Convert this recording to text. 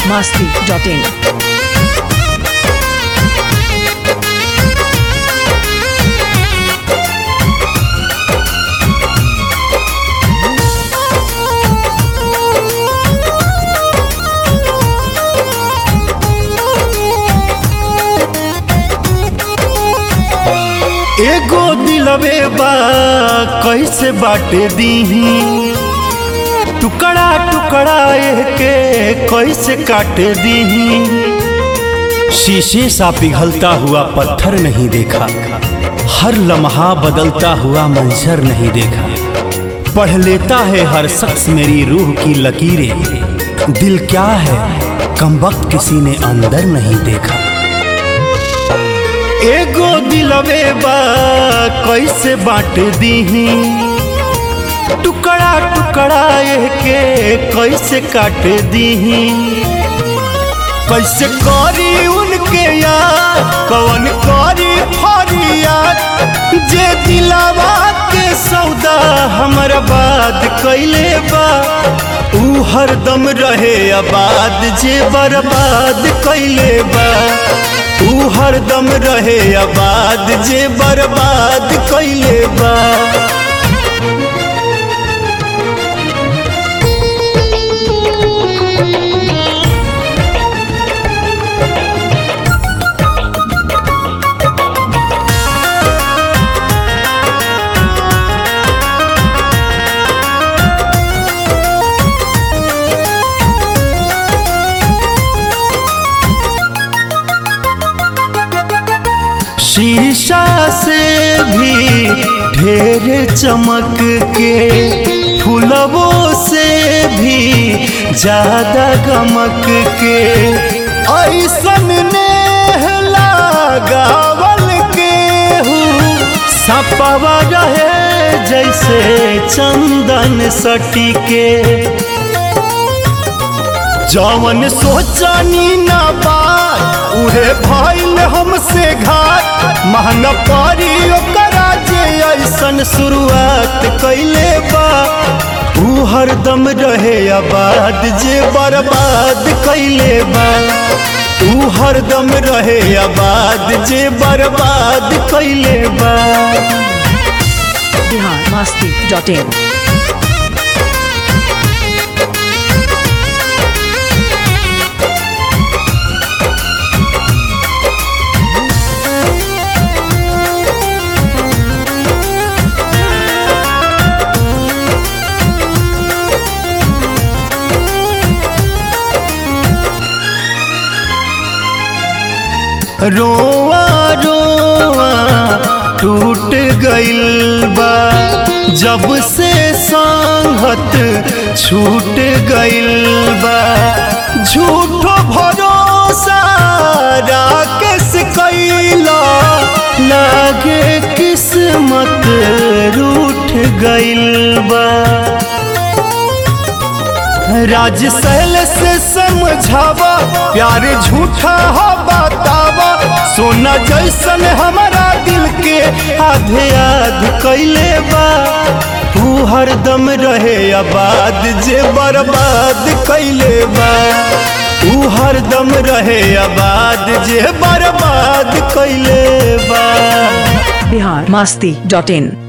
masti.in. एगो दिलवे बा कैसे बाटे दीही टुकड़ा टुकड़ा के कैसे काटे दीही शीशे सा पिघलता हुआ पत्थर नहीं देखा हर लम्हा बदलता हुआ मंजर नहीं देखा पढ़ लेता है हर शख्स मेरी रूह की लकीरें दिल क्या है कम वक्त किसी ने अंदर नहीं देखा एगो दिलवे बा कैसे बांट दीही टुकड़ा टुकड़ा के कैसे काट दीही कैसे करी उनके यार कौन करी फरियाद जे दिलावा के सौदा हमर बात कैले बा ऊ हरदम रहे आबाद जे बर्बाद कैले बा ऊ हरदम रहे आबाद जे बर्बाद कैले बा शीशा से भी ढेर चमक के फुलवों से भी ज्यादा गमक के ऐसन ने लगावल के हूँ सपवा रहे जैसे चंदन सटी के जवन सोचनी ना बात उहे भइल हमसे घाट महंगा पड़ी ओकरा जे ऐसन शुरुआत कैले बा ऊ हरदम रहे आबाद जे बर्बाद कैले बा ऊ हरदम रहे आबाद जे बर्बाद कैले बा Bihar masti.in. रोआ रोआ टूट गइल बा जब से संगत छूट गइल बा झूठो भरोसा राकेश कैला लागे किस्मत रूठ गइल बा राज सहल से समझावा प्यार झूठा हो बतावा सोना जैसन हमारा दिल के आधे आध कैले बा तू हरदम रहे आबाद जे बर्बाद कैले बा तू हरदम रहे आबाद जे बर्बाद कैले बा Bihar masti.in.